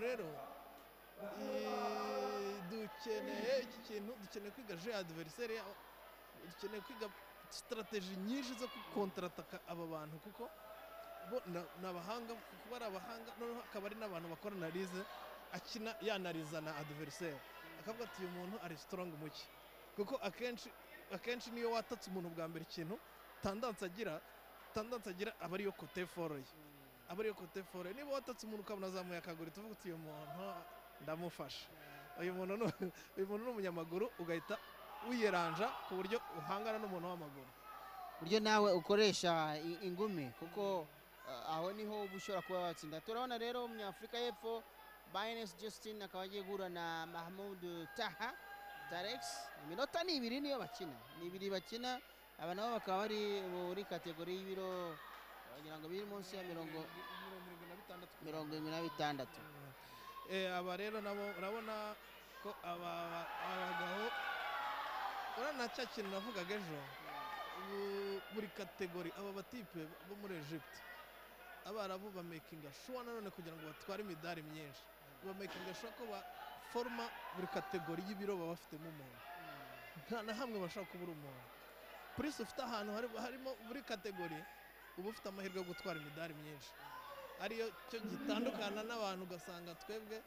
rero dukeneye iki kintu dukeneye kwiga je adiveriseri dukeneye kwiga sitarateji nyinshi zo gukontarataka aba bantu kuko bo ni abahanga kuba ari abahanga noneho akaba ari n'abantu bakora analize akina yanariza na adiveriseri akavuga ati uyu muntu ari sitorongi muke kuko akenshi akenshi niyo watatse umuntu bwa mbere ikintu tandanse agira tandanse agira aba ariyo kote foroye aba ariyo kote foroye niba watatse umuntu ukabona azamuye akaguru tuvuga uti uyu muntu ndamufasha uyu muntu ni- uyu muntu ni umunyamaguru ugahita wiyeranja ku buryo uhangana n'umuntu w'amaguru buryo nawe ukoresha i- ingume kuko uh, aho niho uba ushobora kuba watsinda turabona rero umunyafurika y'epfo bayines justin akaba agiye guhura na mahamudu taha tarex iminota ni ibiri niyo bakina ni ibiri bakina aba nabo bakaba bari muri kategori y'ibiro wagira ngo biri munsi ya mirongo irindwi na bitandatu mirongo irindwi na bitandatu Eh, aba rero nabo urabona ko aba aba- aba bagabo urabona na cya kintu navugaga ejo bu- buri kategori aba batipe bo muri egypte abarabu bamekinga shuwa nanone kugira ngo batware imidari myinshi bamekinga shuwa ko baforoma buri kategori y'ibiro baba bafitemo umuntu nta na hamwe bashaka kubura umuntu purisi ufite ahantu hari- harimo buri kategori uba ufite amahirwe yo gutwara imidari myinshi ariyo cyo gitandukana n'abantu ugasanga twebwe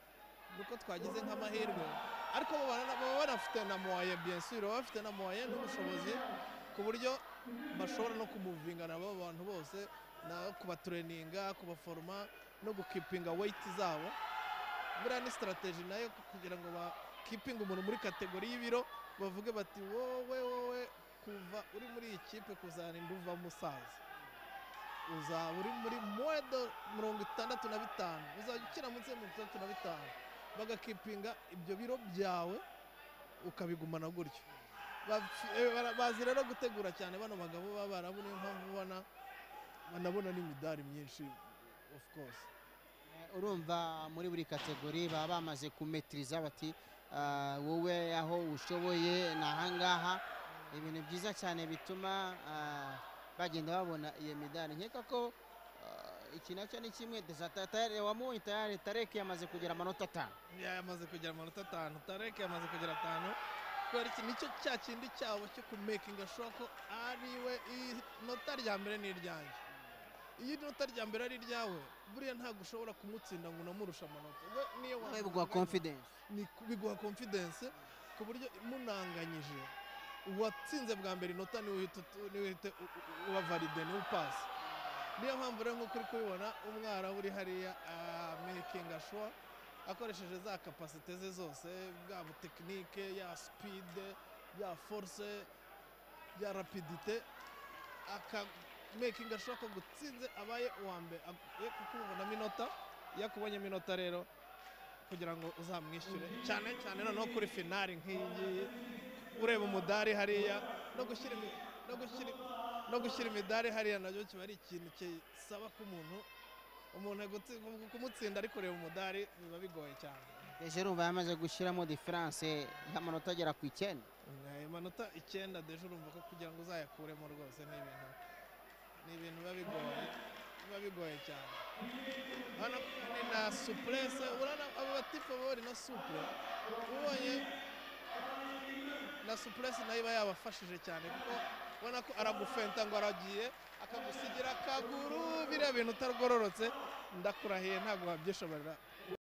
nuko twagize nk'amahirwe ariko bo bara- baba banafite na moye biyensiro baba bafite na moye n'ubushobozi ku buryo bashobora no kumuvingana abo bantu bose na kubatreninga kubaforoma no gukipinga weyiti zabo buriya ni sitarateji nayo kugira ngo bakipinge umuntu muri kategori y'ibiro bavuge bati wowe wowe kuva uri muri iyi kipe kuzarinda uva musaza uzaba uri muri moedo mirongo itandatu na bitanu uzajya ukina munsi ya mirongo itandatu na bitanu bagakipinga ibyo biro byawe ukabigumana gutyo Bafi- eh, bara- bazi rero gutegura cyane bano bagabo b'abarabu niyo mpamvu ubona banabona n'imidari myinshi of course Eh, urumva muri buri kategori baba bamaze kumetiriza bati "Ah, wowe aho ushoboye ni ahangaha ibintu byiza cyane bituma ah, bagenda babona iyo midari nkeka ko ah, iki nacyo ni kimwe desatatare wamubonye tayari tarek yamaze kugira amanota atanu yamaze kugira amanota atanu tarek yamaze kugira atanu kubera iki nicyo cya kindi cyabo cyo kumekinga shuwa ko ariwe inota rya mbere ni iryanjye iyo inota rya mbere ari iryawe buriya ntabwo ushobora kumutsinda ngo unamurushe amanota we niyo nawe biguha confidence ni biguha confidence ku buryo munanganyije uwatsinze bwa mbere inota niwe uhita utu- niwe uhita u- u- ubavaride niwe upasi niyo mpamvu rero nk'uko uri kubibona umwara uri hariya amekinga shuwa akoresheje za kapasite ze zose bwa tekinike ya sipide ya force ya rapidite akamekinga shuwa ko gutsinze abaye uwa mbere ye kukubonamo inota iyo akubonyemo inota rero kugira ngo uzamwishyure cyane cyane noneho kuri finari nk'iyi ngiyi ureba umudari hariya no gushyira imi- no gushyira- no gushyira imidari hariya nabyo kiba ari ikintu kisaba ko umuntu umuntu agutsi- kumutsinda ari kureba umudari biba bigoye cyane deje urumva yamaze gushyiramo diferanse y'amanota agera ku icyenda Ayo manota icyenda deje urumva ko kugira ngo uzayakuremo rwose ni ibintu ni ibintu biba bigoye biba bigoye cyane hano ni na supurese urabona abo batipe baba bari na supure ubonye na supurese nayo iba yabafashije cyane kuko ubona ko aragufenta ngo aragiye akagusigira akaguru biriya bintu utagororotse ndakurahiye ntabwo wabyishoborera